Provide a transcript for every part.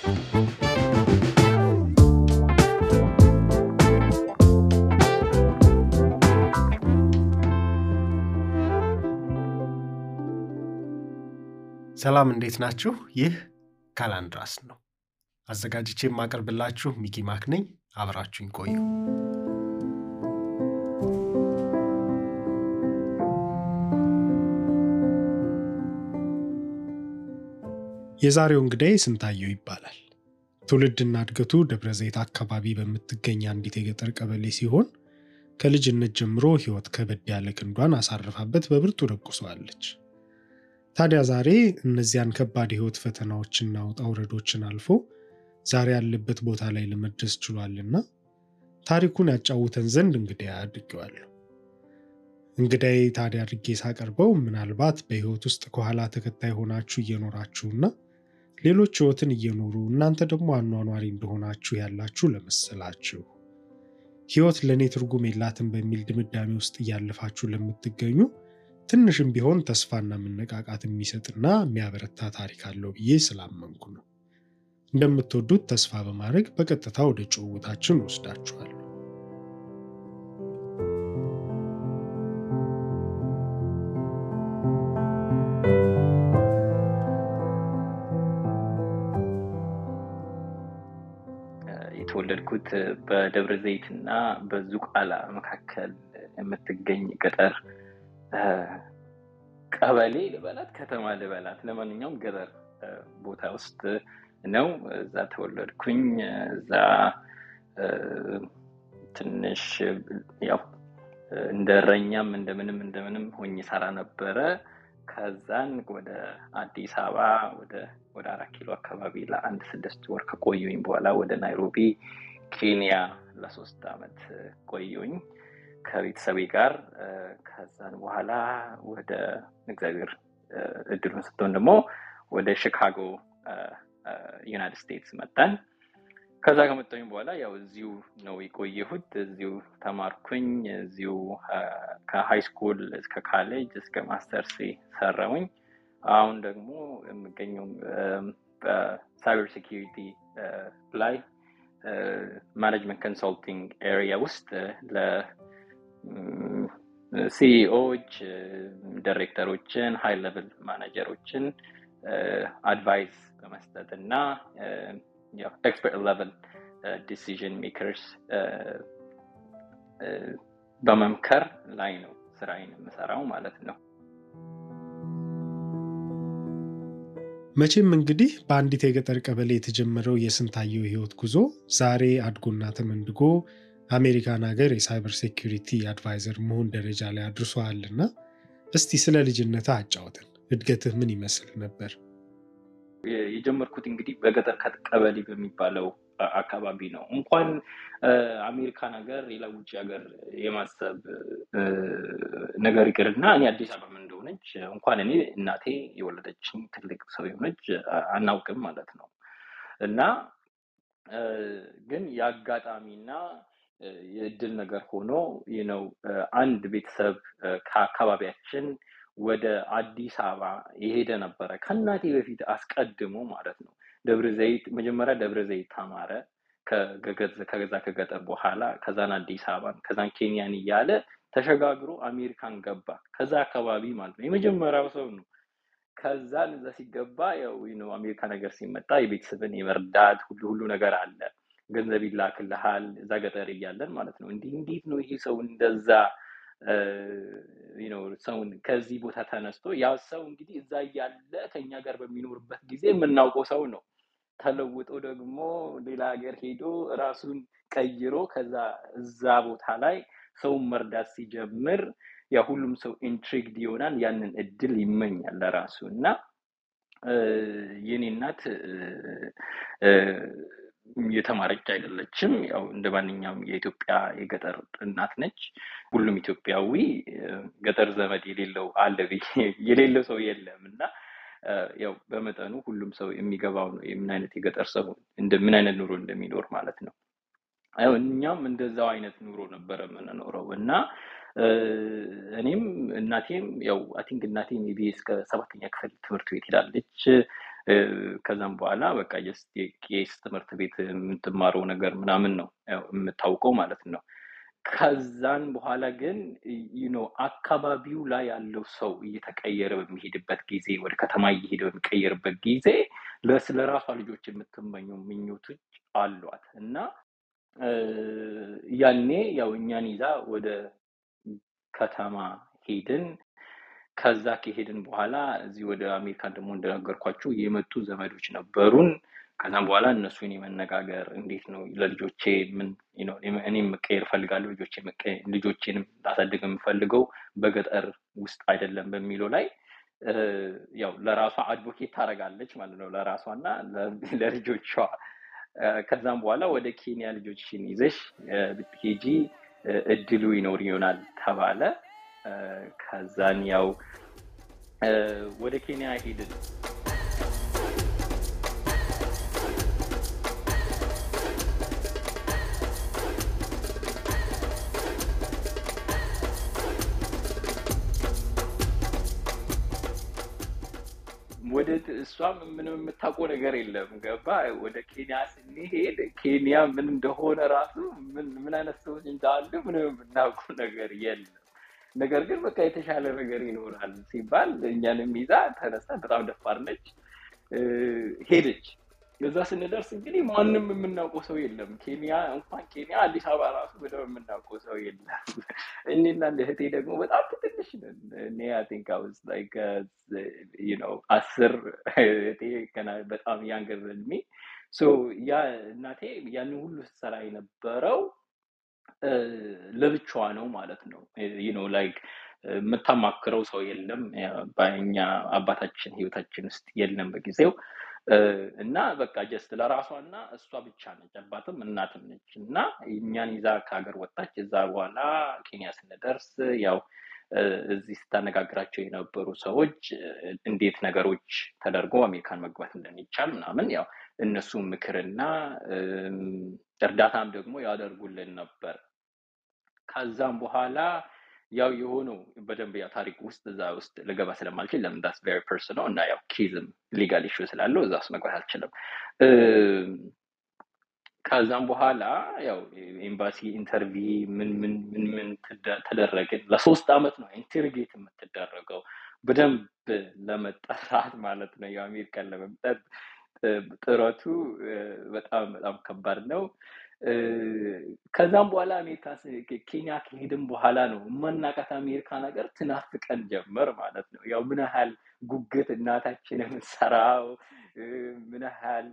ሰላም እንዴት ናችሁ? ይህ ካላንድራስ ነው። አዘጋጅቼ የማቀርብላችሁ ሚኪ ማክ ነኝ። አብራችሁኝ ቆዩ። የዛሬው እንግዳዬ ስንታየው ይባላል። ትውልድና እድገቱ ደብረ ዘይት አካባቢ በምትገኝ አንዲት የገጠር ቀበሌ ሲሆን ከልጅነት ጀምሮ ሕይወት ከበድ ያለ ክንዷን አሳርፋበት በብርቱ ደቁሰዋለች። ታዲያ ዛሬ እነዚያን ከባድ የሕይወት ፈተናዎችና ውጣ ውረዶችን አልፎ ዛሬ ያለበት ቦታ ላይ ለመድረስ ችሏልና ታሪኩን ያጫውተን ዘንድ እንግዳዬ አድርጌዋለሁ። እንግዳዬ ታዲያ አድርጌ ሳቀርበው ምናልባት በሕይወት ውስጥ ከኋላ ተከታይ ሆናችሁ እየኖራችሁና ሌሎች ሕይወትን እየኖሩ እናንተ ደግሞ አኗኗሪ እንደሆናችሁ ያላችሁ ለመሰላችሁ ሕይወት ለእኔ ትርጉም የላትም በሚል ድምዳሜ ውስጥ እያለፋችሁ ለምትገኙ ትንሽም ቢሆን ተስፋና መነቃቃት የሚሰጥና የሚያበረታ ታሪክ አለው ብዬ ስላመንኩ ነው። እንደምትወዱት ተስፋ በማድረግ በቀጥታ ወደ ጭውውታችን ወስዳችኋለሁ። የተወለድኩት በደብረ ዘይት እና በዙቃላ መካከል የምትገኝ ገጠር ቀበሌ ልበላት ከተማ ልበላት፣ ለማንኛውም ገጠር ቦታ ውስጥ ነው። እዛ ተወለድኩኝ። እዛ ትንሽ ያው እንደ እረኛም እንደምንም እንደምንም ሆኜ ሰራ ነበረ። ከዛን ወደ አዲስ አበባ ወደ አራት ኪሎ አካባቢ ለአንድ ስድስት ወር ከቆዩኝ በኋላ ወደ ናይሮቢ ኬንያ ለሶስት አመት ቆዩኝ ከቤተሰቤ ጋር። ከዛን በኋላ ወደ እግዚአብሔር እድሉን ስትሆን ደግሞ ወደ ሺካጎ ዩናይትድ ስቴትስ መጣን። ከዛ ከመጣሁኝ በኋላ ያው እዚሁ ነው የቆየሁት። እዚሁ ተማርኩኝ። እዚሁ ከሃይ ስኩል እስከ ካሌጅ እስከ ማስተርስ ሰራውኝ። አሁን ደግሞ የምገኘው በሳይበር ሴኪሪቲ ላይ ማኔጅመንት ኮንሰልቲንግ ኤሪያ ውስጥ ለሲኢኦዎች፣ ዳይሬክተሮችን፣ ሃይ ሌቭል ማናጀሮችን አድቫይስ በመስጠት እና ኤክስፐርት ሌቨል ዲሲዥን ሜከርስ በመምከር ላይ ነው ስራዬን የምሰራው ማለት ነው። መቼም እንግዲህ በአንዲት የገጠር ቀበሌ የተጀመረው የስንታየው የህይወት ጉዞ ዛሬ አድጎና ተመንድጎ አሜሪካን ሀገር የሳይበር ሴኪሪቲ አድቫይዘር መሆን ደረጃ ላይ አድርሶሃልና እስቲ ስለ ልጅነትህ አጫውተን። እድገትህ ምን ይመስል ነበር? የጀመርኩት እንግዲህ በገጠር ቀበሌ በሚባለው አካባቢ ነው። እንኳን አሜሪካን ሀገር ሌላ ውጭ ሀገር የማሰብ ነገር ይቅርና እኔ አዲስ አበባ እንደሆነች እንኳን እኔ እናቴ የወለደችኝ ትልቅ ሰው የሆነች አናውቅም ማለት ነው። እና ግን የአጋጣሚና የእድል ነገር ሆኖ ነው አንድ ቤተሰብ ከአካባቢያችን ወደ አዲስ አበባ የሄደ ነበረ ከእናቴ በፊት አስቀድሞ ማለት ነው። ደብረ ዘይት መጀመሪያ ደብረ ዘይት ተማረ ከገዛ ከገጠር በኋላ ከዛን አዲስ አበባን ከዛን ኬንያን እያለ ተሸጋግሮ አሜሪካን ገባ። ከዛ አካባቢ ማለት ነው የመጀመሪያው ሰው ነው። ከዛን እዛ ሲገባ ያው ነው አሜሪካ ነገር ሲመጣ የቤተሰብን የመርዳት ሁሉ ሁሉ ነገር አለ። ገንዘብ ይላክልሃል እዛ ገጠር እያለን ማለት ነው። እንዲህ እንዴት ነው ይሄ ሰው እንደዛ ሰውን ከዚህ ቦታ ተነስቶ ያ ሰው እንግዲህ እዛ እያለ ከኛ ጋር በሚኖርበት ጊዜ የምናውቀው ሰው ነው። ተለውጦ ደግሞ ሌላ ሀገር ሄዶ ራሱን ቀይሮ ከዛ እዛ ቦታ ላይ ሰውን መርዳት ሲጀምር ያ ሁሉም ሰው ኢንትሪግድ ይሆናል። ያንን እድል ይመኛል ለራሱ እና የኔ እናት የተማረች አይደለችም። ያው እንደ ማንኛውም የኢትዮጵያ የገጠር እናት ነች። ሁሉም ኢትዮጵያዊ ገጠር ዘመድ የሌለው አለ የሌለው ሰው የለም እና ያው በመጠኑ ሁሉም ሰው የሚገባው ነው የምን አይነት የገጠር ሰው ምን አይነት ኑሮ እንደሚኖር ማለት ነው። እኛም እንደዛው አይነት ኑሮ ነበረ የምንኖረው እና እኔም እናቴም ያው አይ ቲንክ እናቴ ሜይ ቢ እስከ ሰባተኛ ክፍል ትምህርት ቤት ሄዳለች። ከዛም በኋላ በቃ ጀስት የቄስ ትምህርት ቤት የምትማረው ነገር ምናምን ነው የምታውቀው ማለት ነው። ከዛን በኋላ ግን ዩኖ አካባቢው ላይ ያለው ሰው እየተቀየረ በሚሄድበት ጊዜ ወደ ከተማ እየሄደ በሚቀየርበት ጊዜ ስለ ራሷ ልጆች የምትመኘው ምኞቶች አሏት እና ያኔ ያው እኛን ይዛ ወደ ከተማ ሄድን። ከዛ ከሄድን በኋላ እዚህ ወደ አሜሪካን ደግሞ እንደነገርኳችሁ የመጡ ዘመዶች ነበሩን። ከዛም በኋላ እነሱን የመነጋገር እንዴት ነው ለልጆቼ ምን እኔም መቀየር እፈልጋለሁ ልጆቼንም ላሳድግ የምፈልገው በገጠር ውስጥ አይደለም በሚለው ላይ ያው ለራሷ አድቮኬት ታደርጋለች ማለት ነው ለራሷ እና ለልጆቿ። ከዛም በኋላ ወደ ኬንያ ልጆችሽን ይዘሽ ብትሄጂ እድሉ ይኖር ይሆናል ተባለ። ከዛን ያው ወደ ኬንያ ሄድን። ወደ እሷም ምንም የምታውቀው ነገር የለም። ገባ ወደ ኬንያ ስንሄድ ኬንያ ምን እንደሆነ ራሱ ምን አይነት ሰዎች እንዳሉ ምንም የምናውቀው ነገር የለም። ነገር ግን በቃ የተሻለ ነገር ይኖራል ሲባል እኛንም ይዛ ተነሳ። በጣም ደፋር ነች፣ ሄደች። እዛ ስንደርስ እንግዲህ ማንም የምናውቀው ሰው የለም። ኬንያ እንኳን ኬንያ አዲስ አበባ ራሱ በደምብ የምናውቀው ሰው የለም። እኔና እህቴ ደግሞ በጣም ትንሽ ነን። እኔ አይ ቲንክ አይ ዋዝ ላይክ ዩ ኖ አስር እህቴ ገና በጣም ያንገር ዘን ሚ ሶ ያ እናቴ ያንን ሁሉ ስትሰራ የነበረው ለብቻዋ ነው ማለት ነው። ዩ ኖ ላይክ የምታማክረው ሰው የለም። በእኛ አባታችን ህይወታችን ውስጥ የለም በጊዜው እና በቃ ጀስት ለራሷ እና እሷ ብቻ ነች፣ አባትም እናትም ነች። እና እኛን ይዛ ከሀገር ወጣች። እዛ በኋላ ኬንያ ስንደርስ ያው እዚህ ስታነጋግራቸው የነበሩ ሰዎች እንዴት ነገሮች ተደርጎ አሜሪካን መግባት እንደሚቻል ምናምን ያው እነሱ ምክርና እርዳታም ደግሞ ያደርጉልን ነበር። ከዛም በኋላ ያው የሆነው በደንብ ያው ታሪክ ውስጥ እዛ ውስጥ ልገባ ስለማልችል ለምን ዳስ ቬሪ ፐርሰናል እና ያው ኬዝም ሊጋል ኢሹ ስላለው እዛ ውስጥ መግባት አልችልም። ከዛም በኋላ ያው ኤምባሲ ኢንተርቪ ምን ምን ምን ምን ተደረግን። ለሶስት አመት ነው ኢንተርጌት የምትደረገው በደንብ ለመጠራት ማለት ነው። የአሜሪካን ለመምጠት ጥረቱ በጣም በጣም ከባድ ነው። ከዛም በኋላ አሜሪካ ኬንያ ከሄድን በኋላ ነው የማናውቃት አሜሪካ ነገር ትናፍቀን ጀመር ማለት ነው። ያው ምን ያህል ጉጉት እናታችን የምትሰራው ምን ያህል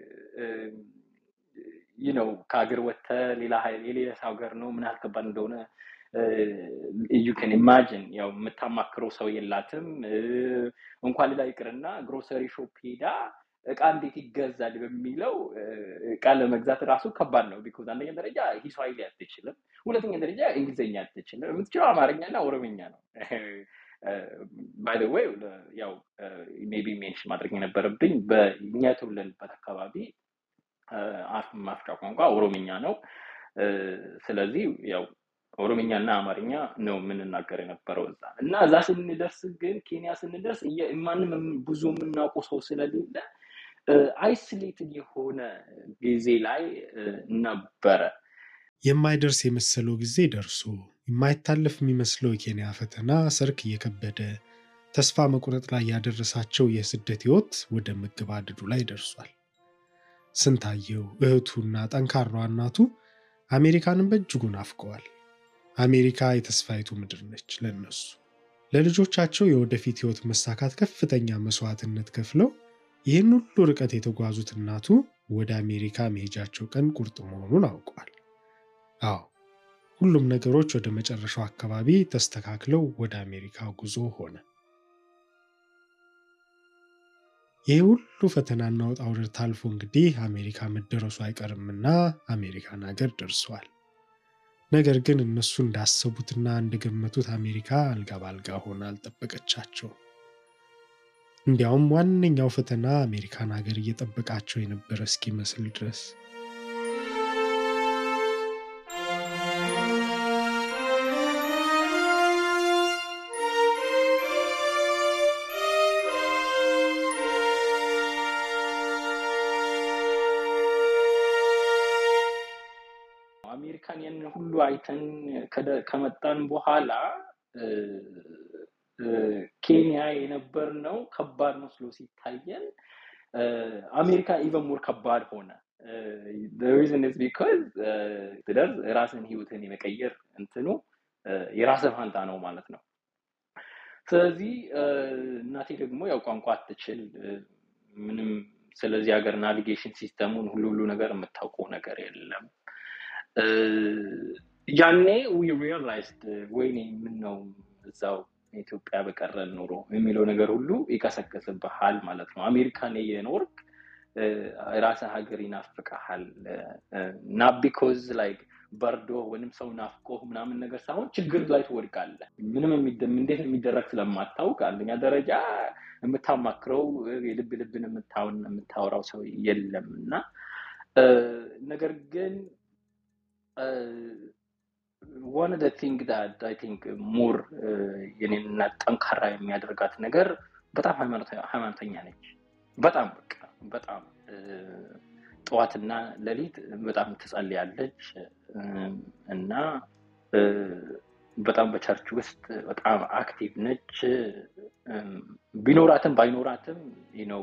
ይህ ነው ከሀገር ወጥተህ ሌላ የሌላ ሀገር ነው ምን ያህል ከባድ እንደሆነ ዩ ከን ኢማጂን ያው የምታማክረው ሰው የላትም። እንኳን ሌላ ይቅርና ግሮሰሪ ሾፕ ሄዳ እቃ እንዴት ይገዛል በሚለው እቃ ለመግዛት ራሱ ከባድ ነው። ቢኮዝ አንደኛ ደረጃ ሂስዋሂሊ አትችልም፣ ሁለተኛ ደረጃ እንግሊዝኛ አትችልም። የምትችለው አማርኛና ኦሮምኛ ነው። ባይ ዘ ዌይ ያው ሜቢ ሜንሽን ማድረግ የነበረብኝ በእኛ የተወለድንበት አካባቢ አፍ ማፍጫ ቋንቋ ኦሮምኛ ነው። ስለዚህ ያው ኦሮምኛ እና አማርኛ ነው የምንናገር የነበረው እዛ እና እዛ ስንደርስ ግን ኬንያ ስንደርስ ማንም ብዙ የምናውቀው ሰው ስለሌለ አይስሌትድ የሆነ ጊዜ ላይ ነበረ። የማይደርስ የመሰለው ጊዜ ደርሶ የማይታለፍ የሚመስለው የኬንያ ፈተና ሰርክ እየከበደ ተስፋ መቁረጥ ላይ ያደረሳቸው የስደት ህይወት ወደ መገባደዱ ላይ ደርሷል። ስንታየው እህቱና ጠንካራዋ እናቱ አሜሪካንን በእጅጉ ናፍቀዋል። አሜሪካ የተስፋይቱ ምድር ነች ለነሱ። ለልጆቻቸው የወደፊት ህይወት መሳካት ከፍተኛ መስዋዕትነት ከፍለው ይህን ሁሉ ርቀት የተጓዙት እናቱ ወደ አሜሪካ መሄጃቸው ቀን ቁርጥ መሆኑን አውቀዋል። አዎ ሁሉም ነገሮች ወደ መጨረሻው አካባቢ ተስተካክለው ወደ አሜሪካ ጉዞ ሆነ። ይህ ሁሉ ፈተናና ውጣ ውረድ ታልፎ እንግዲህ አሜሪካ መደረሱ አይቀርምና አሜሪካን ሀገር ደርሰዋል። ነገር ግን እነሱ እንዳሰቡትና እንደገመቱት አሜሪካ አልጋ ባልጋ ሆና አልጠበቀቻቸው። እንዲያውም ዋነኛው ፈተና አሜሪካን ሀገር እየጠበቃቸው የነበረ እስኪመስል ድረስ አሜሪካን ያን ሁሉ አይተን ከደ- ከመጣን በኋላ እ፣ እ፣ ኬንያ የነበርነው ከባድ መስሎ ሲታየን እ፣ አሜሪካ ኢቨን ሞር ከባድ ሆነ። ሪዝን ኢዝ ቢካዝ ትደርስ ራስን ህይወትን የመቀየር እንትኑ እ፣ የራስህ ፋንታ ነው ማለት ነው። ስለዚህ እ፣ እናቴ ደግሞ ያው ቋንቋ አትችል እ፣ ምንም ስለዚህ ሀገር ናቪጌሽን ሲስተሙን ሁሉ ሁሉ ነገር የምታውቀው ነገር የለም። እ፣ ያኔ ዊ ሪያላይዝድ ወይኔ ምን ነው እዛው ኢትዮጵያ በቀረን ኑሮ የሚለው ነገር ሁሉ ይቀሰቅስብሃል ማለት ነው። አሜሪካን የኖርክ እ፣ ራስህ ሀገር ይናፍቅሃል ና ቢኮዝ ላይክ በርዶ ወይም ሰው ናፍቆ ምናምን ነገር ሳይሆን ችግር ላይ ትወድቃለህ። ምንም የሚደ- እንዴት የሚደረግ ስለማታውቅ አንደኛ ደረጃ የምታማክረው የልብ ልብን የምታውን- የምታወራው ሰው የለም እና እ፣ ነገር ግን ዋን ኦፍ ቲንግ ዳት አይ ቲንክ ሞር የኔን እናት ጠንካራ የሚያደርጋት ነገር በጣም ሃይማኖተ- ሃይማኖተኛ ነች። በጣም በቃ በጣም እ፣ ጠዋትና ሌሊት በጣም ትጸልያለች እ፣ እና እ፣ በጣም በቸርች ውስጥ በጣም አክቲቭ ነች። እም፣ ቢኖራትም ባይኖራትም ነው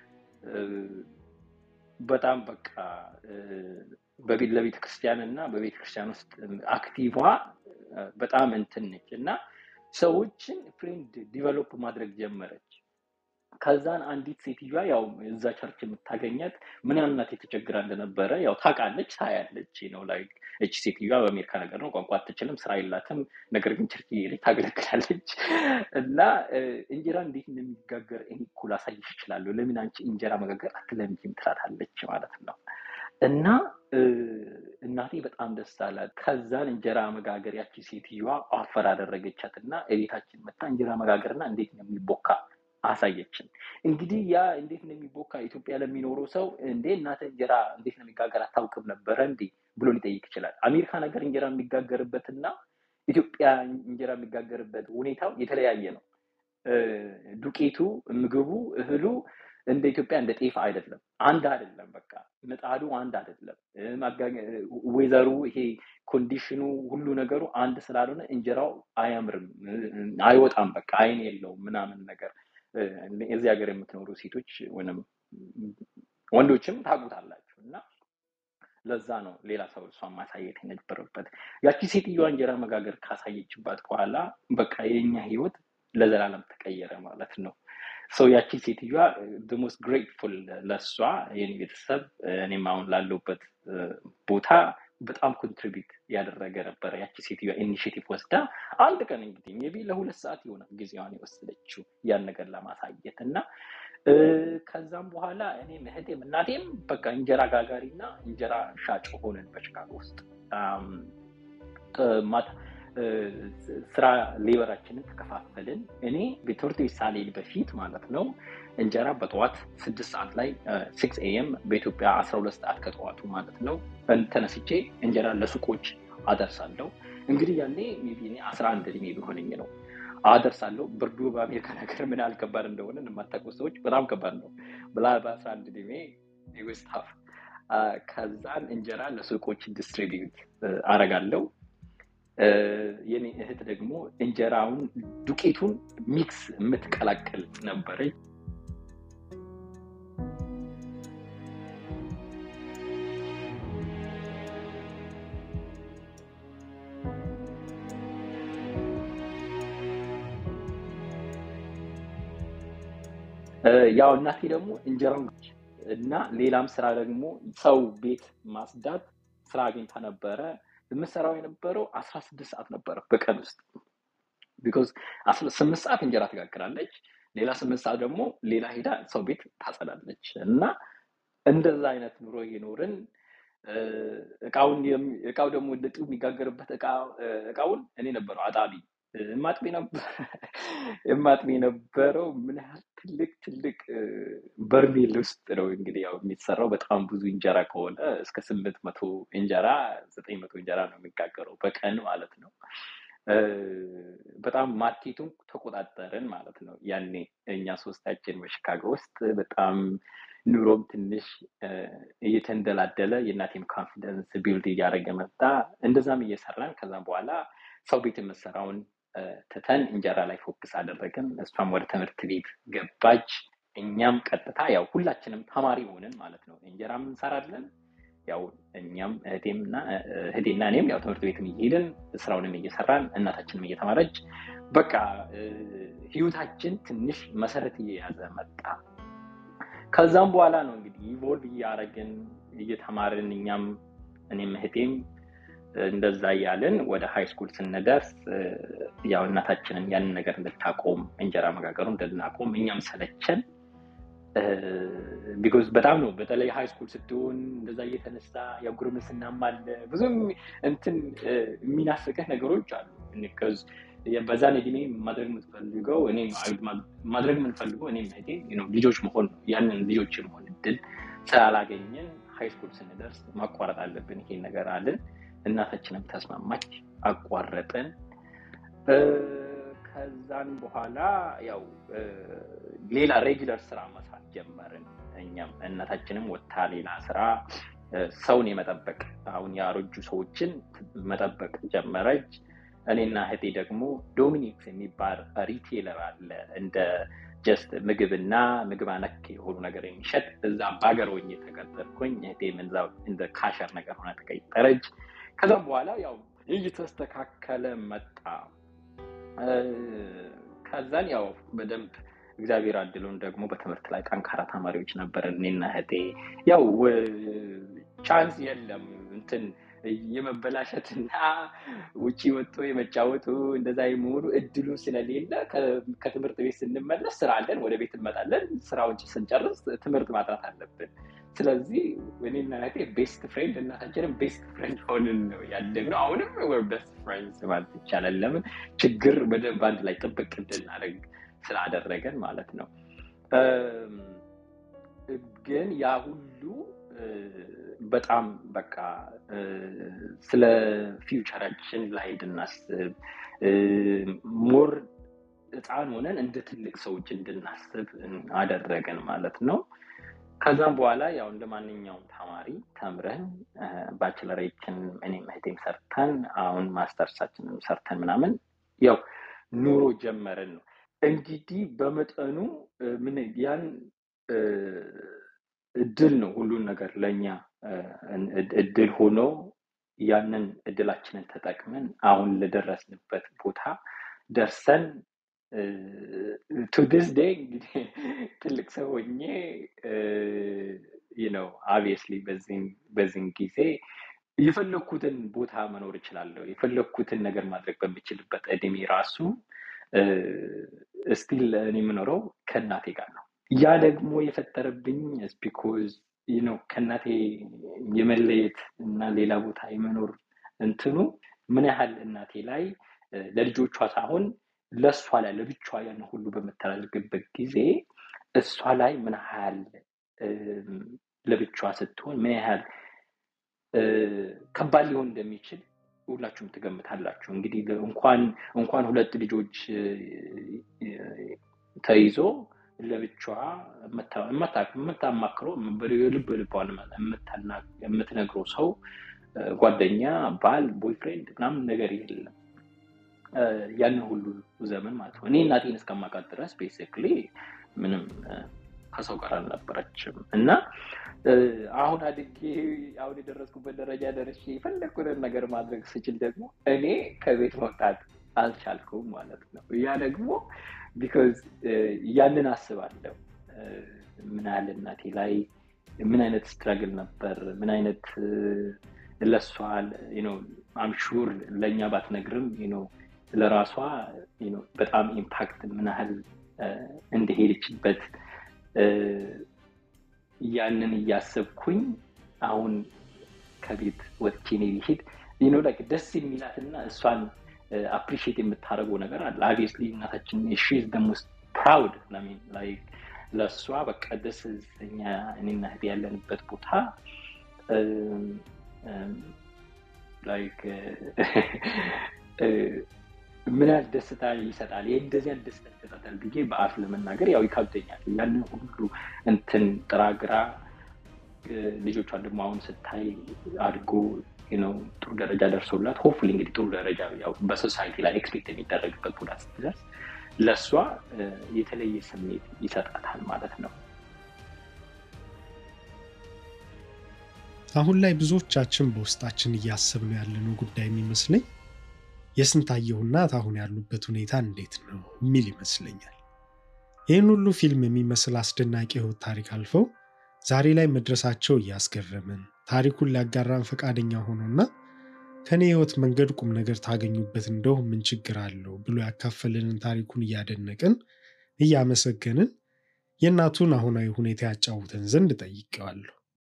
በጣም በቃ እ፣ በቤት ለቤተ ክርስቲያን እና በቤተ ክርስቲያን ውስጥ አክቲቫ እ፣ በጣም እንትን ነች እና ሰዎችን ፍሬንድ ዲቨሎፕ ማድረግ ጀመረች። ከዛን አንዲት ሴትዮዋ ያው እዛ ቸርች የምታገኛት ምን ያህል እናቴ ተቸግራ እንደነበረ ያው ታውቃለች፣ ታያለች ነው ላይ እቺ ሴትዮዋ በአሜሪካ ነገር ነው ቋንቋ አትችልም፣ ስራ የላትም፣ ነገር ግን ቸርች እየሄደች ታገለግላለች እና እ፣ እንጀራ እንዴት እንደሚጋገር እኔ እኮ ላሳይሽ እችላለሁ፣ ለምን አንቺ እንጀራ መጋገር አትለምጂም ትላታለች ማለት ነው። እና እ፣ እናቴ በጣም ደስ አላት። ከዛን እንጀራ መጋገር ያቺ ሴትዮዋ አፈር አደረገቻት እና እቤታችን መታ እንጀራ መጋገርና እንዴት ነው የሚቦካ አሳየችን። እንግዲህ ያ እንዴት ነው የሚቦካ ኢትዮጵያ ለሚኖረው ሰው እንዴ እናተ እንጀራ እንዴት ነው የሚጋገር አታውቅም ነበረ እንዴ ብሎ ሊጠይቅ ይችላል። አሜሪካ ነገር እንጀራ የሚጋገርበትና ኢትዮጵያ እንጀራ የሚጋገርበት ሁኔታው የተለያየ ነው። እ፣ ዱቄቱ፣ ምግቡ፣ እህሉ እንደ ኢትዮጵያ እንደ ጤፍ አይደለም። አንድ አይደለም። በቃ ምጣዱ አንድ አይደለም። እ፣ ማጋ- ዌዘሩ ይሄ ኮንዲሽኑ ሁሉ ነገሩ አንድ ስላልሆነ እንጀራው አያምርም፣ እ፣ አይወጣም። በቃ አይን የለውም ምናምን ነገር እ፣ እዚህ ሀገር የምትኖሩ ሴቶች ወይም ወንዶችም ታውቁታላችሁ እና ለዛ ነው ሌላ ሰው እሷን ማሳየት የነበረበት። ያቺ ሴትዮዋ እንጀራ መጋገር ካሳየችባት በኋላ በቃ የኛ ህይወት ለዘላለም ተቀየረ ማለት ነው። ሰው ያቺ ሴትዮዋ ሞስት ግሬትፉል ለእሷ የኔ ቤተሰብ እኔም አሁን ላለሁበት እ፣ ቦታ በጣም ኮንትሪቢዩት ያደረገ ነበረ። ያቺ ሴትዮዋ ኢኒሽቲቭ ወስዳ አንድ ቀን እንግዲህ ሜቢ ለሁለት ሰዓት ይሆናል ጊዜዋን የወሰደችው ያን ነገር ለማሳየት እና እ፣ ከዛም በኋላ እኔም እህቴም እናቴም በቃ እንጀራ ጋጋሪ እና እንጀራ ሻጭ ሆነን በቺካጎ ውስጥ አም፣ ጥ- ማታ እ፣ ስራ ሌበራችንን ተከፋፈልን። እኔ በትምህርት ቤት ሳልሄድ በፊት ማለት ነው እንጀራ በጠዋት ስድስት ሰዓት ላይ ሲክስ ኤኤም በኢትዮጵያ አስራ ሁለት ሰዓት ከጠዋቱ ማለት ነው ተነስቼ እንጀራ ለሱቆች አደርሳለሁ። እንግዲህ ያኔ ሜይ ቢ እኔ አስራ አንድ እድሜ ቢሆነኝ ነው አደርሳለሁ። ብርዱ በአሜሪካ ነገር ምን ያህል ከባድ እንደሆነ የማታውቁ ሰዎች በጣም ከባድ ነው ብላ በአስራ አንድ እድሜ ስታፍ ከዛን እንጀራ ለሱቆች ዲስትሪቢዩት አረጋለሁ። እ፣ የኔ እህት ደግሞ እንጀራውን ዱቄቱን ሚክስ የምትቀላቅል ነበረች። እ፣ ያው እናቴ ደግሞ እንጀራውን እና ሌላም ስራ ደግሞ ሰው ቤት ማጽዳት ስራ አግኝታ ነበረ። የምሰራው የነበረው አስራ ስድስት ሰዓት ነበረ በቀን ውስጥ ቢኮዝ ስምንት ሰዓት እንጀራ ትጋግራለች፣ ሌላ ስምንት ሰዓት ደግሞ ሌላ ሄዳ ሰው ቤት ታጸዳለች እና እንደዛ አይነት ኑሮ እየኖርን እ፣ እቃውን የሚ- እቃው ደግሞ ልጡ የሚጋገርበት እቃ እ፣ እቃውን እኔ ነበረው አጣቢ እ፣ የማጥቢ ነበር የማጥቢ የነበረው ምን ያህል ትልቅ ትልቅ እ፣ በርሜል ውስጥ ነው እንግዲህ ያው የሚሰራው በጣም ብዙ እንጀራ ከሆነ እስከ ስምንት መቶ እንጀራ ዘጠኝ መቶ እንጀራ ነው የሚጋገረው በቀን ማለት ነው። እ፣ በጣም ማርኬቱን ተቆጣጠርን ማለት ነው። ያኔ እኛ ሶስታችን በሽካጎ ውስጥ በጣም ኑሮም ትንሽ እየተንደላደለ የእናቴም ኮንፊደንስ ቢልድ እያደረገ መጣ። እንደዛም እየሰራን ከዛም በኋላ ሰው ቤት የምሰራውን ትተን እንጀራ ላይ ፎክስ አደረግን። እሷም ወደ ትምህርት ቤት ገባች። እኛም ቀጥታ ያው ሁላችንም ተማሪ ሆንን ማለት ነው። እንጀራም እንሰራለን ያው እኛም እህቴምና እህቴና እኔም ያው ትምህርት ቤትም እየሄድን ስራውንም እየሰራን እናታችንም እየተማረች በቃ ህይወታችን ትንሽ መሰረት እየያዘ መጣ። ከዛም በኋላ ነው እንግዲህ ኢቮልቭ እያደረግን እየተማርን እኛም እኔም እህቴም እንደዛ እያልን ወደ ሃይ ስኩል ስንደርስ ያው እናታችንን ያንን ነገር እንድታቆም እንጀራ መጋገሩ እንድናቆም እኛም ሰለቸን። ቢኮዝ በጣም ነው በተለይ ሃይ ስኩል ስትሆን እንደዛ እየተነሳ ያው ጉርምስናም አለ ብዙም እንትን የሚናፍቅህ ነገሮች አሉ። በዛን እድሜ ማድረግ የምትፈልገው ማድረግ የምንፈልገው እኔ እህቴ ልጆች መሆን ነው። ያንን ልጆች የመሆን እድል ስላላገኘን ሃይ ስኩል ስንደርስ ማቋረጥ አለብን ይሄን ነገር አለን። እናታችንም ተስማማች፣ አቋረጥን። ከዛን በኋላ ያው ሌላ ሬጊለር ስራ መስራት ጀመርን። እኛም እናታችንም ወታ ሌላ ስራ ሰውን የመጠበቅ አሁን ያረጁ ሰዎችን መጠበቅ ጀመረች። እኔና እህቴ ደግሞ ዶሚኒክስ የሚባል ሪቴለር አለ እንደ ጀስት ምግብና ምግብ ነክ የሆኑ ነገር የሚሸጥ እዛ ባገር ሆኜ ተቀጠርኩኝ። እህቴም እዛው እንደ ካሸር ነገር ሆነ ተቀጠረች። ከዛም በኋላ ያው እየተስተካከለ መጣ። ከዛን ያው በደንብ እግዚአብሔር አድሎን ደግሞ በትምህርት ላይ ጠንካራ ተማሪዎች ነበርን እኔና እህቴ። ያው ቻንስ የለም እንትን የመበላሸትና ውጭ ወጥቶ የመጫወቱ እንደዛ የመሆኑ እድሉ ስለሌለ ከትምህርት ቤት ስንመለስ ስራ አለን፣ ወደ ቤት እንመጣለን። ስራውን ስንጨርስ ትምህርት ማጥራት አለብን። ስለዚህ እኔና እህቴ ቤስት ፍሬንድ እናታችንም ቤስት ፍሬንድ ሆንን ነው ያደግነው። አሁንም ወር ቤስት ፍሬንድስ ማለት ይቻላል። ለምን ችግር በደንብ አንድ ላይ ጥብቅ እንድናደርግ ስላደረገን ማለት ነው። ግን ያ ሁሉ በጣም በቃ ስለ ፊውቸራችን ላይ እንድናስብ ሞር ህፃን ሆነን እንደ ትልቅ ሰዎች እንድናስብ አደረገን ማለት ነው። ከዛም በኋላ ያው እንደ ማንኛውም ተማሪ ተምረን ባችለሬችን እኔም እህቴም ሰርተን አሁን ማስተርሳችንን ሰርተን ምናምን ያው ኑሮ ጀመርን ነው እንግዲህ በመጠኑ ምን ያን እድል ነው ሁሉን ነገር ለእኛ እድል ሆኖ ያንን እድላችንን ተጠቅመን አሁን ለደረስንበት ቦታ ደርሰን ቱ ዲስ ዴይ እንግዲህ ትልቅ ሰው ሆኜ ነው አብየስሊ በዚህን ጊዜ የፈለግኩትን ቦታ መኖር እችላለሁ። የፈለግኩትን ነገር ማድረግ በምችልበት እድሜ ራሱ ስቲል እኔ የምኖረው ከእናቴ ጋር ነው። ያ ደግሞ የፈጠረብኝ ቢኮዝ ነው ከእናቴ የመለየት እና ሌላ ቦታ የመኖር እንትኑ ምን ያህል እናቴ ላይ ለልጆቿ ሳይሆን ለእሷ ላይ ለብቻ ያን ሁሉ በምታደርግበት ጊዜ እሷ ላይ ምን ያህል ለብቻ ስትሆን ምን ያህል ከባድ ሊሆን እንደሚችል ሁላችሁም ትገምታላችሁ። እንግዲህ እንኳን እንኳን ሁለት ልጆች ተይዞ ለብቻዋ የምታማክረው የልብ ልቧን የምትነግረው ሰው ጓደኛ፣ ባል፣ ቦይፍሬንድ ምናምን ነገር የለም። ያንን ሁሉ ዘመን ማለት ነው። እኔ እናቴን እስከማውቃት ድረስ ቤሲክሊ ምንም ከሰው ጋር አልነበረችም እና አሁን አድጌ አሁን የደረስኩበት ደረጃ ደርሼ የፈለግኩትን ነገር ማድረግ ስችል ደግሞ እኔ ከቤት መውጣት አልቻልኩም ማለት ነው። ያ ደግሞ ቢኮዝ ያንን አስባለሁ። ምን ያህል እናቴ ላይ ምን አይነት ስትራግል ነበር፣ ምን አይነት ለሷ አምሹር ለእኛ ባትነግርም ለራሷ በጣም ኢምፓክት ምን ያህል እንደሄደችበት ያንን እያሰብኩኝ አሁን ከቤት ወጥቼ እኔ ቢሄድ ላይክ ደስ የሚላትና እሷን አፕሪሺየት የምታደርገው ነገር አለ። አብስሊ እናታችን ሺዝ ደ ሞስት ፕራውድ ላይክ ለእሷ በቃ ደስ እኛ እኔና እህቴ ያለንበት ቦታ ላይክ ምን ያህል ደስታ ይሰጣል፣ ይህ እንደዚህ አይነት ደስታ ይሰጣል ብዬ በአፍ ለመናገር ያው ይከብደኛል። ያንን ሁሉ እንትን ጥራግራ ልጆቿን ደግሞ አሁን ስታይ አድጎ ነው ጥሩ ደረጃ ደርሶላት ሆፕፉሊ እንግዲህ ጥሩ ደረጃ ያው በሶሳይቲ ላይ ኤክስፔክት የሚደረግበት ቦታ ስትደርስ ለእሷ የተለየ ስሜት ይሰጣታል ማለት ነው። አሁን ላይ ብዙዎቻችን በውስጣችን እያሰብነው ያለነው ጉዳይ የሚመስለኝ የስንታየሁ እናት አሁን ያሉበት ሁኔታ እንዴት ነው የሚል ይመስለኛል። ይህን ሁሉ ፊልም የሚመስል አስደናቂ ህይወት ታሪክ አልፈው ዛሬ ላይ መድረሳቸው እያስገረምን ታሪኩን ሊያጋራን ፈቃደኛ ሆኖና ከኔ ህይወት መንገድ ቁም ነገር ታገኙበት እንደው ምን ችግር አለው ብሎ ያካፈለንን ታሪኩን እያደነቅን እያመሰገንን የእናቱን አሁናዊ ሁኔታ ያጫውተን ዘንድ ጠይቄዋለሁ።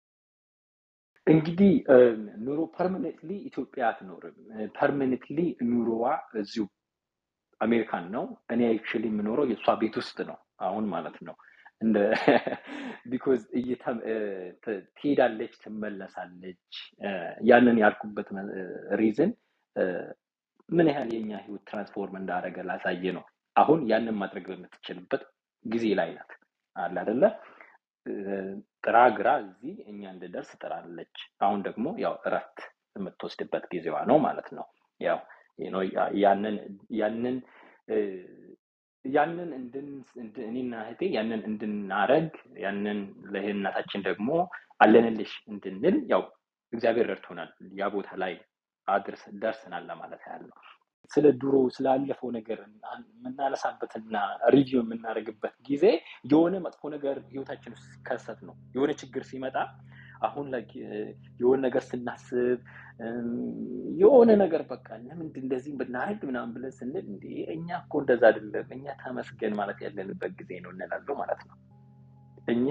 እንግዲህ ኑሮ ፐርማኔንትሊ ኢትዮጵያ አትኖርም። ፐርማኔንትሊ ኑሮዋ እዚሁ አሜሪካን ነው። እኔ አክቹዋሊ የምኖረው የእሷ ቤት ውስጥ ነው አሁን ማለት ነው። እንደ ቢኮዝ ትሄዳለች፣ ትመለሳለች። ያንን ያልኩበት ሪዝን ምን ያህል የኛ ህይወት ትራንስፎርም እንዳደረገ ላሳየ ነው። አሁን ያንን ማድረግ በምትችልበት ጊዜ ላይ ናት አለ አደለ? ጥራ ግራ እዚህ እኛ እንድደርስ ጥራለች። አሁን ደግሞ ያው እረፍት የምትወስድበት ጊዜዋ ነው ማለት ነው። ያው ያንን ያንን ያንን እኔና እህቴ ያንን እንድናረግ ያንን ለእናታችን ደግሞ አለንልሽ እንድንል ያው እግዚአብሔር ረድቶናል። ያ ቦታ ላይ አድርስ ደርሰናል ለማለት ያህል ነው። ስለ ድሮ ስላለፈው ነገር የምናነሳበትና ሪቪው የምናደርግበት ጊዜ የሆነ መጥፎ ነገር ህይወታችን ውስጥ ሲከሰት ነው። የሆነ ችግር ሲመጣ አሁን ላይ የሆነ ነገር ስናስብ የሆነ ነገር በቃ ለምንድን እንደዚህ ብናደርግ ምናምን ብለን ስንል እንደ እኛ እኮ እንደዛ አይደለም፣ እኛ ተመስገን ማለት ያለንበት ጊዜ ነው እንላለው ማለት ነው። እኛ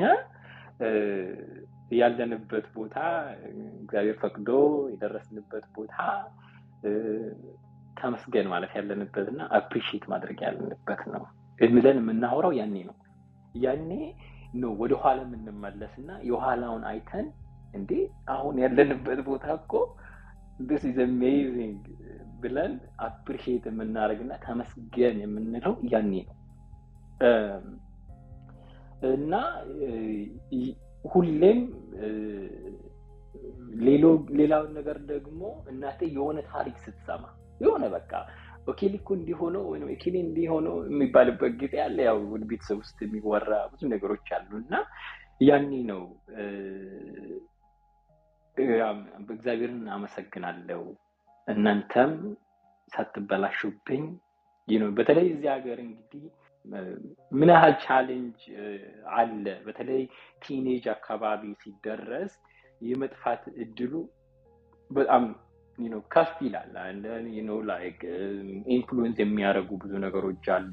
ያለንበት ቦታ እግዚአብሔር ፈቅዶ የደረስንበት ቦታ ተመስገን ማለት ያለንበት እና አፕሪሺየት ማድረግ ያለንበት ነው ብለን የምናወራው ያኔ ነው። ያኔ ነው ወደኋላ የምንመለስ እና የኋላውን አይተን እንዴ አሁን ያለንበት ቦታ እኮ ዲስ ኢዝ አሜዚንግ ብለን አፕሪሺየት የምናደርግ እና ተመስገን የምንለው ያኔ ነው እና ሁሌም ሌላውን ነገር ደግሞ እናቴ የሆነ ታሪክ ስትሰማ የሆነ በቃ ኦኬሊ እኮ እንዲሆነው ወይም ኦኬሊ እንዲሆነው የሚባልበት ጊዜ አለ። ያው ቤተሰብ ውስጥ የሚወራ ብዙ ነገሮች አሉ እና ያኔ ነው እግዚአብሔርን አመሰግናለሁ እናንተም ሳትበላሹብኝ ነው። በተለይ እዚህ ሀገር እንግዲህ ምን ያህል ቻሌንጅ አለ። በተለይ ቲኔጅ አካባቢ ሲደረስ የመጥፋት እድሉ በጣም ከፍ ይላል። ላይክ ኢንፍሉዌንስ የሚያደርጉ ብዙ ነገሮች አሉ።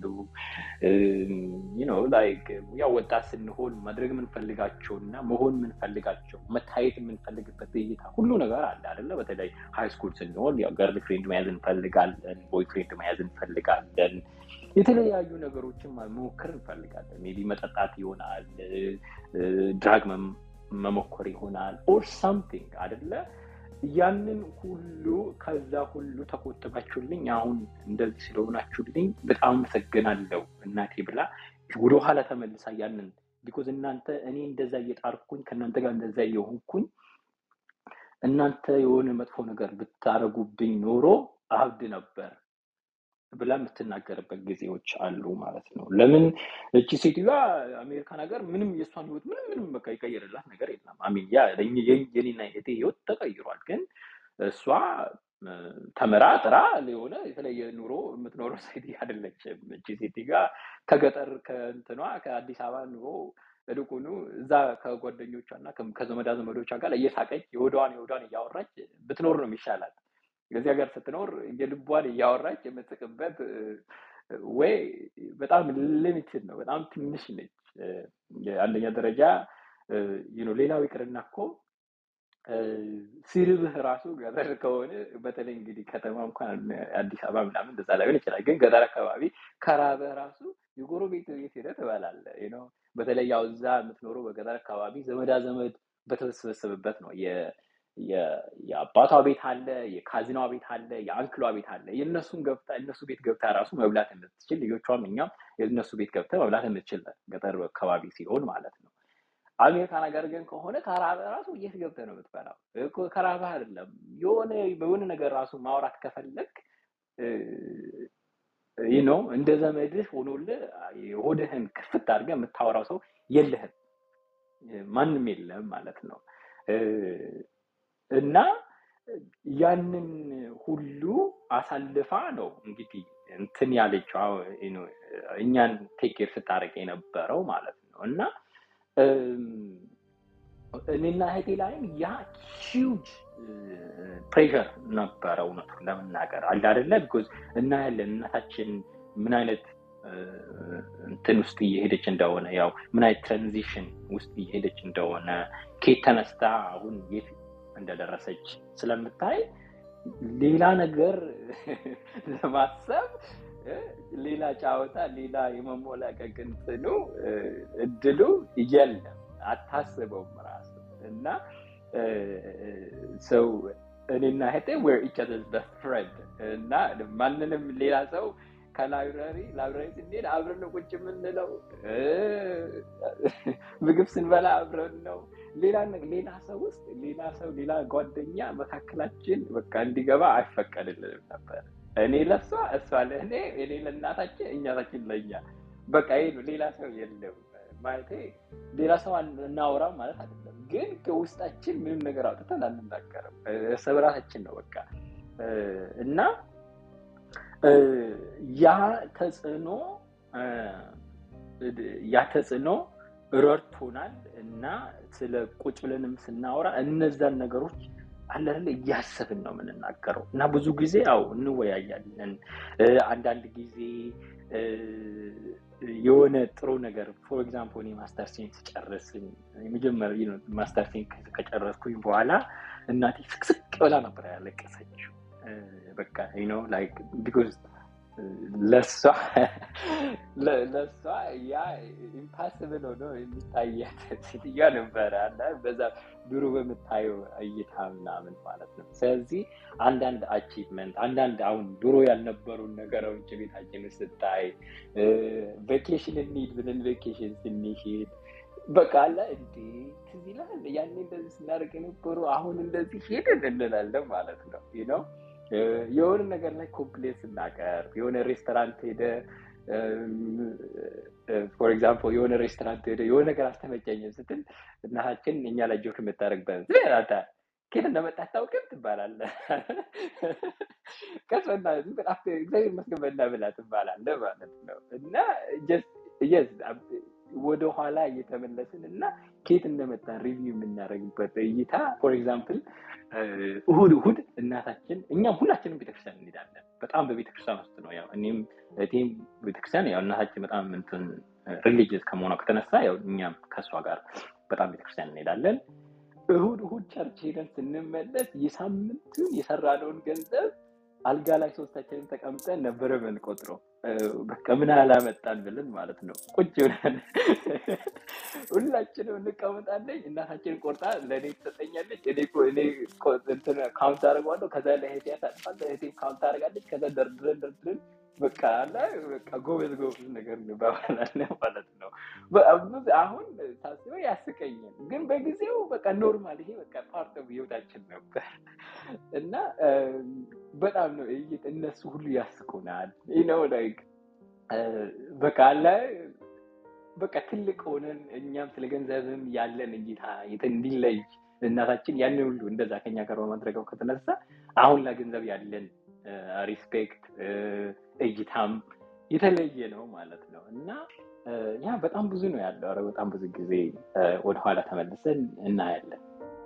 ላይክ ያው ወጣት ስንሆን ማድረግ የምንፈልጋቸው እና መሆን የምንፈልጋቸው መታየት የምንፈልግበት እይታ ሁሉ ነገር አለ አይደለ? በተለይ ሃይ ስኩል ስንሆን ያው ገርል ፍሬንድ መያዝ እንፈልጋለን፣ ቦይ ፍሬንድ መያዝ እንፈልጋለን። የተለያዩ ነገሮችን መሞከር እንፈልጋለን። ሜይ ቢ መጠጣት ይሆናል፣ ድራግ መሞከር ይሆናል ኦር ሳምቲንግ አይደለ? ያንን ሁሉ ከዛ ሁሉ ተቆጥባችሁልኝ አሁን እንደዚህ ስለሆናችሁልኝ በጣም አመሰግናለሁ እናቴ ብላ ወደኋላ ተመልሳ ያንን ቢኮዝ እናንተ እኔ እንደዛ እየጣርኩኝ ከእናንተ ጋር እንደዛ እየሆንኩኝ እናንተ የሆነ መጥፎ ነገር ብታረጉብኝ ኖሮ አብድ ነበር ብላ የምትናገርበት ጊዜዎች አሉ ማለት ነው። ለምን እቺ ሴትዮዋ አሜሪካን ሀገር ምንም የእሷን ህይወት ምንም ምንም በቃ ይቀየርላት ነገር የለም። አሚን ያ የኔና የቴ ህይወት ተቀይሯል። ግን እሷ ተምራ ጥራ የሆነ የተለየ ኑሮ የምትኖረው ሴት አይደለችም። እቺ ሴት ጋር ከገጠር ከእንትኗ ከአዲስ አበባ ኑሮ እልቁኑ እዛ ከጓደኞቿ እና ከዘመዳ ዘመዶቿ ጋር እየሳቀች የወዷን የወዷን እያወራች ብትኖር ነው የሚሻላት። እዚህ ሀገር ስትኖር የልቧን እያወራች የምትስቅበት ወይ በጣም ሊሚትድ ነው፣ በጣም ትንሽ ነች። አንደኛ ደረጃ ሌላው ይቅርና እኮ ሲርብህ ራሱ ገጠር ከሆነ በተለይ እንግዲህ ከተማ እንኳን አዲስ አበባ ምናምን እንደዛ ላይሆን ይችላል። ግን ገጠር አካባቢ ከራበህ ራሱ የጎረቤት ቤት ሄደህ ትበላለህ። በተለይ ያው እዛ የምትኖረው በገጠር አካባቢ ዘመዳ ዘመድ በተሰበሰበበት ነው የአባቷ ቤት አለ፣ የካዝኗ ቤት አለ፣ የአንክሏ ቤት አለ። የእነሱን ገብታ እነሱ ቤት ገብታ ራሱ መብላት የምትችል ልጆቿም እኛም የእነሱ ቤት ገብተ መብላት የምትችል ገጠር አካባቢ ሲሆን ማለት ነው። አሜሪካን ሀገር ግን ከሆነ ከራበ ራሱ የት ገብተህ ነው የምትበላው? ከራበህ አይደለም የሆነ በሆነ ነገር ራሱ ማውራት ከፈለግ ይህ ነው እንደ ዘመድህ ሆኖልህ ሆድህን ክፍት አድርገህ የምታወራው ሰው የለህም፣ ማንም የለም ማለት ነው። እና ያንን ሁሉ አሳልፋ ነው እንግዲህ እንትን ያለችው እኛን ቴኬር ስታደርግ የነበረው ማለት ነው እና እኔና እህቴ ላይም ያ ሂውጅ ፕሬሸር ነበረ እውነቱን ለመናገር አለ አደለ ቢኮዝ እናያለን እናታችን ምን አይነት እንትን ውስጥ እየሄደች እንደሆነ ያው ምን አይነት ትራንዚሽን ውስጥ እየሄደች እንደሆነ ኬት ተነስታ አሁን የት እንደደረሰች ስለምታይ ሌላ ነገር ለማሰብ ሌላ ጫወታ ሌላ የመሞላቀቅ እንትኑ እድሉ የለም አታስበውም ራሱ እና ሰው እኔና እህቴ ዌር ኢች አዘርስ ፍሬንድ እና ማንንም ሌላ ሰው ከላይብራሪ ላይብራሪ ስንሄድ አብረን ነው ቁጭ የምንለው ምግብ ስንበላ አብረን ነው ሌላ ሌላ ሰው ውስጥ ሌላ ሰው ሌላ ጓደኛ መካከላችን በቃ እንዲገባ አይፈቀድልንም ነበር እኔ ለሷ እሷ ለእኔ እኔ ለእናታችን እኛታችን ለእኛ በቃ ይሄ ነው ሌላ ሰው የለም ማለቴ ሌላ ሰው እናወራም ማለት አይደለም ግን ከውስጣችን ምንም ነገር አውጥተን አንናገርም እርስ በራሳችን ነው በቃ እና ያ ተጽዕኖ ያ ተጽዕኖ ረድቶናል እና ስለ ቁጭ ብለንም ስናወራ እነዛን ነገሮች አለለ እያሰብን ነው የምንናገረው እና ብዙ ጊዜ ያው እንወያያለን አንዳንድ ጊዜ የሆነ ጥሩ ነገር ፎር ኤግዛምፕል እኔ ማስተር ሴን ስጨርስን የመጀመሪያ ማስተር ሴን ከጨረስኩኝ በኋላ እናቴ ስቅስቅ ብላ ነበር ያለቀሰችው በቃ ነው ላይክ ቢኮዝ ለሷ ለሷ ያ ኢምፓስብል ሆኖ የሚታያት ሴትዮዋ ነበረ አለ በዛ ድሮ በምታየው እይታ ምናምን ማለት ነው ስለዚህ አንዳንድ አቺቭመንት አንዳንድ አሁን ድሮ ያልነበሩን ነገሮች ቤታችን ስታይ ቬኬሽን እንሂድ ብለን ቬኬሽን ስንሄድ በቃ አለ እንዴ ትዝ ይላል ያኔ እንደዚህ ስናደርግ የነበሩ አሁን እንደዚህ ሄድን እንላለን ማለት ነው ነው የሆነ ነገር ላይ ኮምፕሌን ስናቀርብ የሆነ ሬስቶራንት ሄደ ፎር ኤግዛምፕል የሆነ ሬስቶራንት ሄደ የሆነ ነገር አልተመቸኝም ስትል እናታችን እኛ ላይ ጆክ የምታደርግበት ዝቤራታ ኬት እንደመጣ አታውቅም ትባላለ ቀስበና እግዚአብሔር ይመስገን በላ ብላ ትባላለ ማለት ነው እና ወደ ኋላ እየተመለስን እና ኬት እንደመጣ ሪቪው የምናደርግበት እይታ ፎር ኤግዛምፕል እሁድ እሁድ እናታችን እኛም ሁላችንም ቤተክርስቲያን እንሄዳለን በጣም በቤተክርስቲያን ውስጥ ነው ያው እኔም እቴም ቤተክርስቲያን ያው እናታችን በጣም እንትን ሪሊጅስ ከመሆኗ ከተነሳ ያው እኛም ከእሷ ጋር በጣም ቤተክርስቲያን እንሄዳለን እሁድ እሁድ ቸርች ሄደን ስንመለስ የሳምንቱን የሰራነውን ገንዘብ አልጋ ላይ ሶስታችንን ተቀምጠን ነበረ ምንቆጥረው በቃ ምን አላመጣን ብለን ማለት ነው ቁጭ ብለን ሁላችንም እንቀመጣለኝ እናታችን ቆርጣ ለእኔ ትሰጠኛለች እኔ ካውንት አደርገዋለሁ ከዛ ለህቴ ያሳልፋለ ህቴ ካውንት አደርጋለች ከዛ ደርድረን ደርድረን በቃ አለ በቃ ጎበዝ ጎበዝ ነገር እንባባላለን ማለት ነው አሁን ሳስበው ያስቀኛል ግን በጊዜው በቃ ኖርማል ይሄ በቃ ፓርት ህይወታችን ነበር እና በጣም ነው እነሱ ሁሉ ያስቁናል ነው ላይክ በቃ አለ በቃ ትልቅ ሆነን እኛም ስለ ገንዘብም ያለን እይታ እንዲለይ እናታችን ያን ሁሉ እንደዛ ከኛ ጋር በማድረገው ከተነሳ አሁን ለገንዘብ ያለን ሪስፔክት እይታም የተለየ ነው ማለት ነው እና ያ በጣም ብዙ ነው ያለው ረ በጣም ብዙ ጊዜ ወደኋላ ተመልሰን እናያለን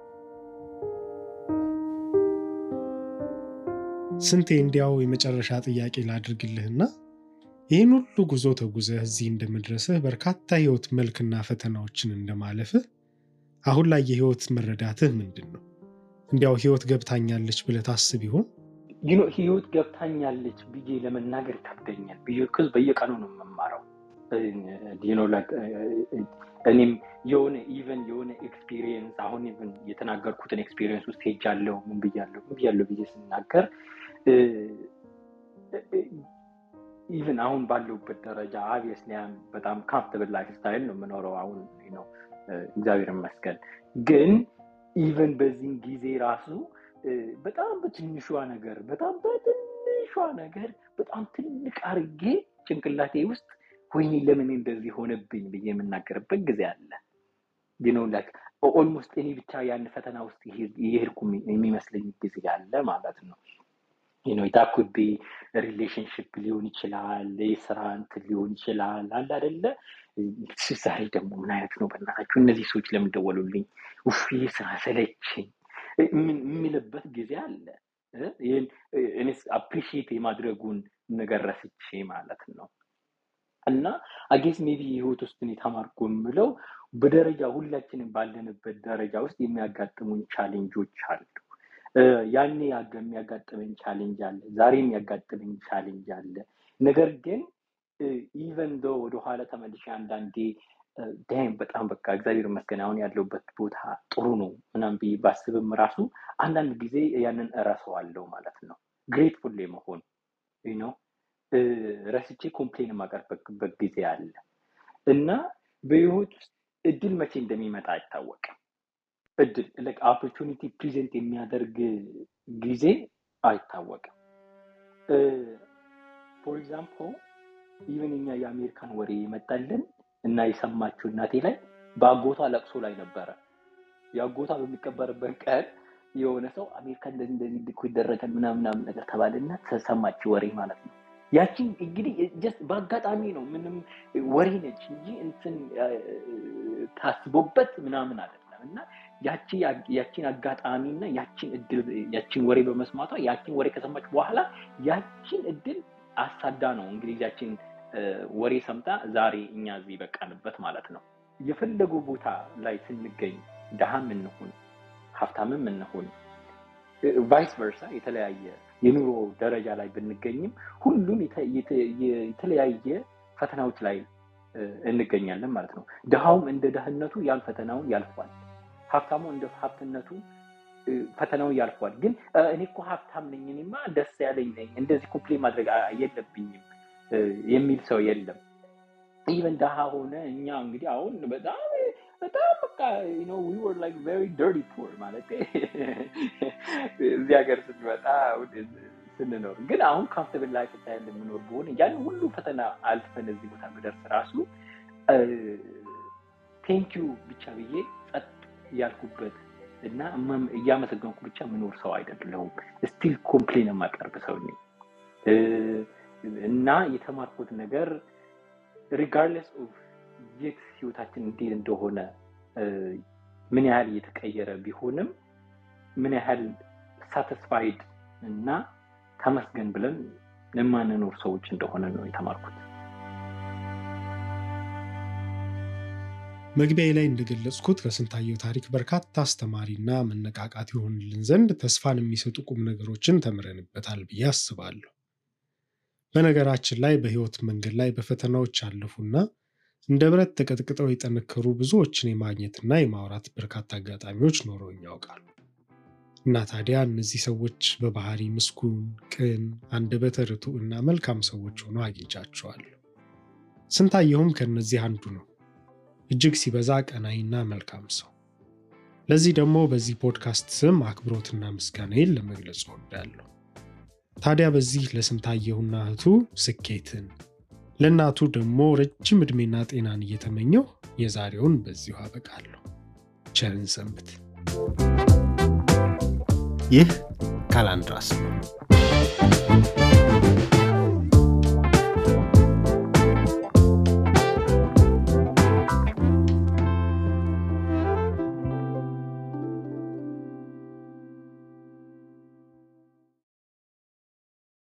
ስንቴ እንዲያው የመጨረሻ ጥያቄ ላድርግልህና ይህን ሁሉ ጉዞ ተጉዘህ እዚህ እንደመድረስህ በርካታ ህይወት መልክና ፈተናዎችን እንደማለፍህ አሁን ላይ የህይወት መረዳትህ ምንድን ነው እንዲያው ህይወት ገብታኛለች ብለህ ታስብ ይሆን ህይወት ገብታኛለች ብዬ ለመናገር ይከብደኛል ብዬ በየቀኑ ነው የምማረው እኔም የሆነ ኢቨን የሆነ ኤክስፒሪየንስ አሁን ኢቨን የተናገርኩትን ኤክስፒሪየንስ ውስጥ ሄጃለሁ ምን ብያለሁ ምን ብያለሁ ብዬ ስናገር ኢቨን አሁን ባለሁበት ደረጃ አብየስሊ በጣም ካምፍተብል ላይፍ ስታይል ነው የምኖረው አሁን ነው እግዚአብሔር ይመስገን ግን ኢቨን በዚህን ጊዜ ራሱ በጣም በትንሿ ነገር በጣም በትንሿ ነገር በጣም ትልቅ አርጌ ጭንቅላቴ ውስጥ ወይኔ ለምን እንደዚህ ሆነብኝ ብዬ የምናገርበት ጊዜ አለ ኖ ኦልሞስት እኔ ብቻ ያን ፈተና ውስጥ የሄድኩ የሚመስለኝ ጊዜ አለ ማለት ነው ነው የታኩቢ ሪሌሽንሽፕ ሊሆን ይችላል የስራ እንትን ሊሆን ይችላል አለ አደለ ዛሬ ደግሞ ምን አይነት ነው በእናታችሁ እነዚህ ሰዎች ለምን ደወሉልኝ ውፍ ይህ ስራ ሰለችኝ የሚልበት ጊዜ አለ ይህን አፕሪሺየት የማድረጉን ነገር ረስቼ ማለት ነው እና አጌስ ሜቢ ህይወት ውስጥ የተማርኩ የምለው በደረጃ ሁላችንም ባለንበት ደረጃ ውስጥ የሚያጋጥሙን ቻሌንጆች አሉ ያኔ የሚያጋጥመኝ ቻሌንጅ አለ ዛሬ የሚያጋጥመኝ ቻሌንጅ አለ ነገር ግን ኢቨን ዶ ወደኋላ ተመልሼ አንዳንዴ ዳይም በጣም በቃ እግዚአብሔር ይመስገን አሁን ያለውበት ቦታ ጥሩ ነው ምናም ብዬ ባስብም ራሱ አንዳንድ ጊዜ ያንን እረሰዋለሁ ማለት ነው ግሬትፉል መሆን ነው ረስቼ ኮምፕሌን የማቀርብበት ጊዜ አለ እና በህይወት ውስጥ እድል መቼ እንደሚመጣ አይታወቅም እድል ኦፖርቹኒቲ ፕሬዘንት የሚያደርግ ጊዜ አይታወቅም ፎር ኤግዛምፕል ኢቨን እኛ የአሜሪካን ወሬ የመጣልን እና የሰማችው እናቴ ላይ በአጎቷ ለቅሶ ላይ ነበረ የአጎቷ በሚቀበርበት ቀን የሆነ ሰው አሜሪካ እንደዚህ እንደዚህ ድኮ ይደረጋል ምናምናም ነገር ተባለና ተሰማች ወሬ ማለት ነው ያቺን እንግዲህ ጀስት በአጋጣሚ ነው ምንም ወሬ ነች እንጂ እንትን ታስቦበት ምናምን አይደለም እና ያቺ ያቺን አጋጣሚ እና ያቺን እድል ያቺን ወሬ በመስማቷ ያቺን ወሬ ከሰማች በኋላ ያቺን እድል አሳዳ ነው እንግዲህ ያቺን ወሬ ሰምታ ዛሬ እኛ እዚህ በቃንበት ማለት ነው የፈለጉ ቦታ ላይ ስንገኝ ድሃም እንሁን ሀብታምም እንሁን ቫይስ ቨርሳ የተለያየ የኑሮ ደረጃ ላይ ብንገኝም ሁሉም የተለያየ ፈተናዎች ላይ እንገኛለን ማለት ነው ድሃውም እንደ ድህነቱ ያን ፈተናውን ያልፏል ሀብታሙ እንደ ሀብትነቱ ፈተናውን ያልፏል ግን እኔ እኮ ሀብታም ነኝ እኔማ ደስ ያለኝ ነኝ እንደዚህ ኮምፕሌን ማድረግ የለብኝም የሚል ሰው የለም ኢቨን ደሃ ሆነ እኛ እንግዲህ አሁን በጣም በጣም በቃ ዊ ወር ላይክ ቨሪ ደርቲ ፑር ማለት እዚህ ሀገር ስንመጣ ስንኖር ግን አሁን ካምፍተብል ላይፍ ስታይል የምኖር በሆነ ያን ሁሉ ፈተና አልፈን እዚህ ቦታ ብደርስ ራሱ ቴንኪዩ ብቻ ብዬ ጸጥ ያልኩበት እና እያመሰገንኩ ብቻ የምኖር ሰው አይደለሁም ስቲል ኮምፕሌን የማቀርብ ሰው ነኝ እና የተማርኩት ነገር ሪጋርድለስ ኦፍ የት ህይወታችን እንዴት እንደሆነ ምን ያህል እየተቀየረ ቢሆንም ምን ያህል ሳተስፋይድ እና ተመስገን ብለን የማንኖር ሰዎች እንደሆነ ነው የተማርኩት መግቢያ ላይ እንደገለጽኩት ከስንታየው ታሪክ በርካታ አስተማሪና መነቃቃት ይሆንልን ዘንድ ተስፋን የሚሰጡ ቁም ነገሮችን ተምረንበታል ብዬ አስባለሁ በነገራችን ላይ በህይወት መንገድ ላይ በፈተናዎች ያለፉና እንደ ብረት ተቀጥቅጠው የጠነከሩ ብዙዎችን የማግኘትና የማውራት በርካታ አጋጣሚዎች ኖረውኝ ያውቃሉ እና ታዲያ እነዚህ ሰዎች በባህሪ ምስጉን ቅን አንደበተ ርቱዕ እና መልካም ሰዎች ሆኖ አግኝቻቸዋለሁ ስንታየሁም ከእነዚህ አንዱ ነው እጅግ ሲበዛ ቀናይና መልካም ሰው ለዚህ ደግሞ በዚህ ፖድካስት ስም አክብሮትና ምስጋናዬን ለመግለጽ እወዳለሁ ታዲያ በዚህ ለስንታየሁና እህቱ ስኬትን ለእናቱ ደግሞ ረጅም ዕድሜና ጤናን እየተመኘው የዛሬውን በዚሁ አበቃለሁ ቸርን ሰንብት ይህ ካላንድራስ ነው